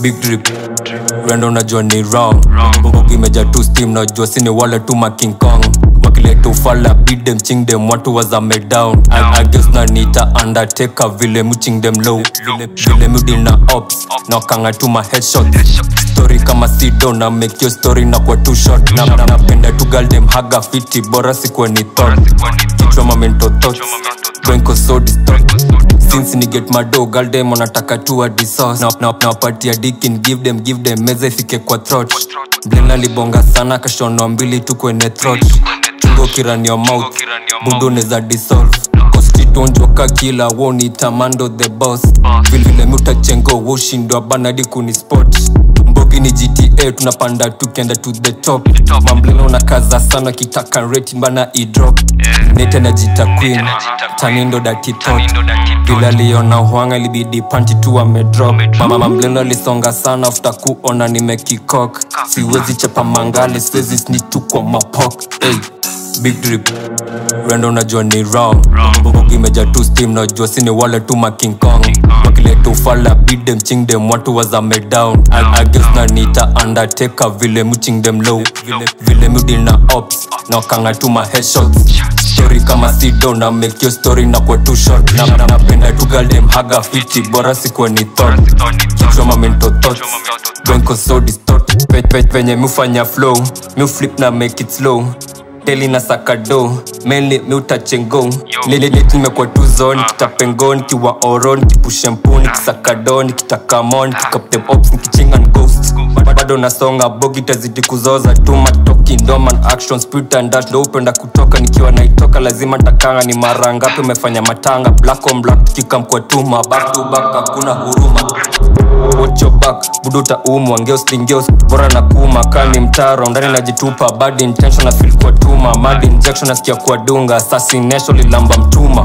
big drip rendo unajua ni wrong mbugi imeja tu steam najua sini wale tu ma king kong wakileta ufala beat them ching them watu wazame down I, I guess na nita undertaker vile muching them low vile, vile mudi na ops na wakanga tu ma headshots story kama sido na make your story na kwa too short na na- napenda tu girl them haga fiti bora sikuwa ni thought kichwa ma mental thoughts Brenko so distort since ni get mado girl them wanataka tu hadi sauce na na nawapatia dikin give them give them meza ifike kwa throat blena libonga sana kashono mbili tu kwenye throat chungo kirani your mouth budo neza dissolve konstitonjoka kila woni tamando the boss vilevile mutachengo woshindwa banadi kuni spot mbogi ni gta tunapanda tukienda to the top mamblena unakaza sana kitaka rate bana idrop nete na jita queen tanindo dati thought vile aliona hwanga libidi panti tu amedrop mama mambleno alisonga sana after kuona nimekikok siwezi chapa mangale siwezi snitch tu kwa mapok hey. big drip rendo unajua ni wrong mbugi imeja tu steam najua sini wale tu ma king kong wakileta ufala beat them ching them watu wazame down I, I guess na nita undertaker vile muching them low vile, vile mudi na ops na wakanga tu ma headshots story kama sido na make your story na kwa too short na na- napenda tu girl them haga fiti bora sikuwa ni thought kichwa ma mental thoughts Bronco so distort Pe- pe- penye mufanya flow mu flip na make it slow deli na sakado meli miutachengo nimekuwa tu zone kitapengo nikiwa oro nikipushe mpu nikisakado nikitakamo nikikaptem ops nikichinga n ghost bado nasonga bogi tazidi kuzoza tu matoki ndoman action spirit and that ndo upenda kutoka nikiwa naitoka lazima ntakanga ni mara ngapi umefanya matanga black on black tukikamkwa tuma back to back hakuna huruma Watch your back buduta umwa ngeos lingeos bora na kuma kani mtaro ndani najitupa bad intention na feel kwa tuma mad injection nasikia kwa dunga assassination lilamba mtuma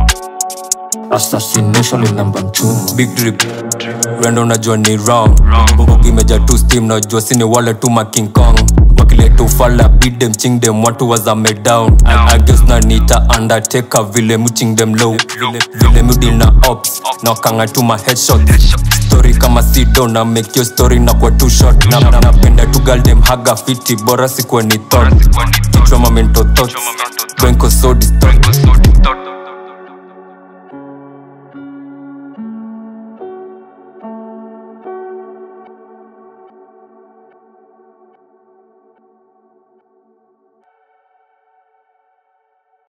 assassination lilamba mtuma big drip rendo unajua ni wrong mbugi imeja tu steam najua sini wale tu ma king kong wakileta ufala beat them ching them watu wazame down I, I guess na nita undertaker vile muching them low vile, vile mudi na ops na wakanga tu ma headshots story kama sido na make your story na kwa too short na na- napenda tu girl them haga fiti bora sikuwa ni thought kichwa ma mental thoughts Brenko so distort